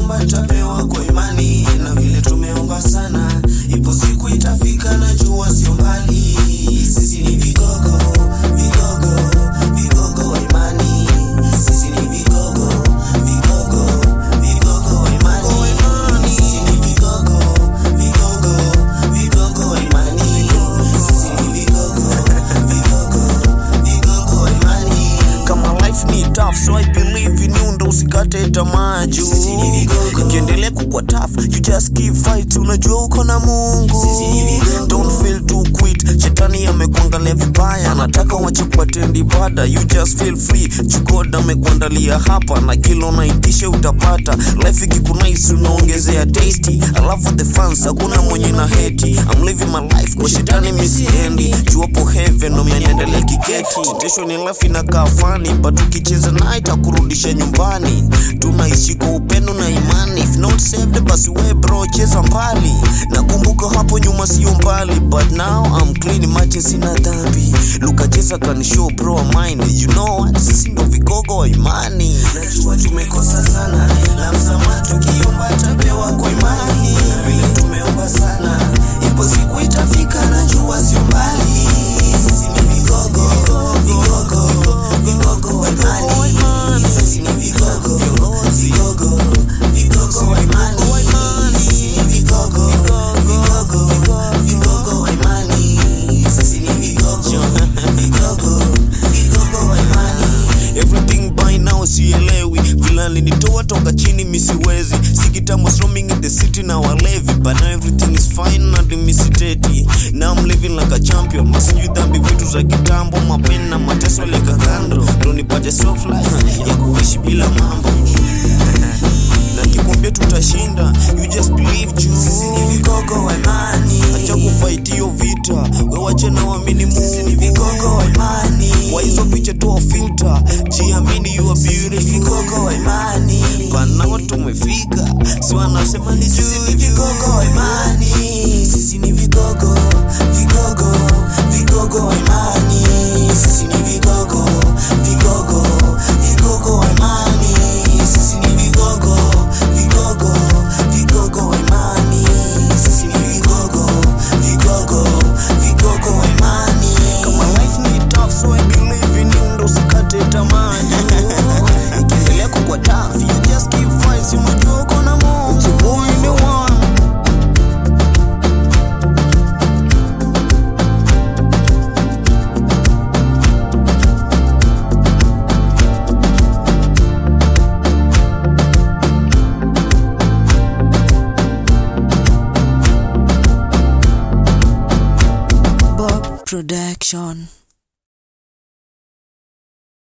tukiomba tapewa kwa imani, na vile tumeomba sana, ipo siku itafika, najua sio mbali. Sisi ni vigogo, vigogo, vigogo wa imani. Sisi ni vigogo, vigogo, vigogo wa imani. Sisi ni vigogo, vigogo, vigogo wa imani. Sisi ni vigogo, vigogo, vigogo wa imani. kama life ni tough so i believe in you ndo usikate tamaa juu Sisi ni vigogo. ikiendelea kukwa tough you just keep fight unajua uko na mungu Sisi ni vigogo. don't feel to quit shetani amekuangalia vibaya anataka wache kuatendi ibada you just feel free chukod amekuandalia hapa na kila unaitisha utapata life ikikunaisi unaongezea tasty alafu the fans hakuna mwenye na heti I'm living my life kwa shetani misiendi juapo heaven ndo mianaendelea kiketi tesho ni life inakaa fani but ukicheza naye itakurudisha nyumbani tunaishi kwa upendo na imani if not saved basi we bro cheza mbali nakumbuka hapo nyuma sio mbali but now I'm clean imagine sina dhambi lukacheza kanishow bro of mine you know what sisi ndo vigogo wa imani Najua tumekosa sana, la msamaha tukiomba tapewa kwa imani. Na vile tumeomba sana, ipo siku itafika, najua sio mbali. Sisi ni vigogo, vigogo, vigogo wa imani. Sisi ni vigogo, vigogo, vigogo wa imani. Sisi ni vigogo, vigogo, vigogo wa imani. Sisi ni vigogo, vigogo, vigogo wa imani. everything by now sielewi vila linitoa toka chini misiwezi si kitambo roaming in the city na walevi but now everything is fine and misiteti now I'm living like a champion masijui dhambi vitu za kitambo mapeni na mateso leka kando ndo nipate soft life ya kuishi bila mambo na kikwambia tutashinda you just believe juu Sisi ni vigogo wa imani. acha kufight hiyo vita wewache na waamini Sisi ni Mungu vigogo wa imani. kwa hizo picha toa filter jiamini you are Sisi ni beautiful vigogo wa imani. panao tumefika si wanasema ni Sisi ni juu vigogo wa imani. Sisi ni vigogo, vigogo, vigogo wa imani. Sisi ni vigogo, vigogo, vigogo wa imani. Sisi ni vigogo, vigogo, vigogo wa imani. Sisi ni vigogo, vigogo, vigogo wa imani. kama life ni tough so I believe in you ndo usikate tamaa juu. ikiendelea kukua tough you just keep fight si unajua uko na Mungu It's your boy the one Bob Production.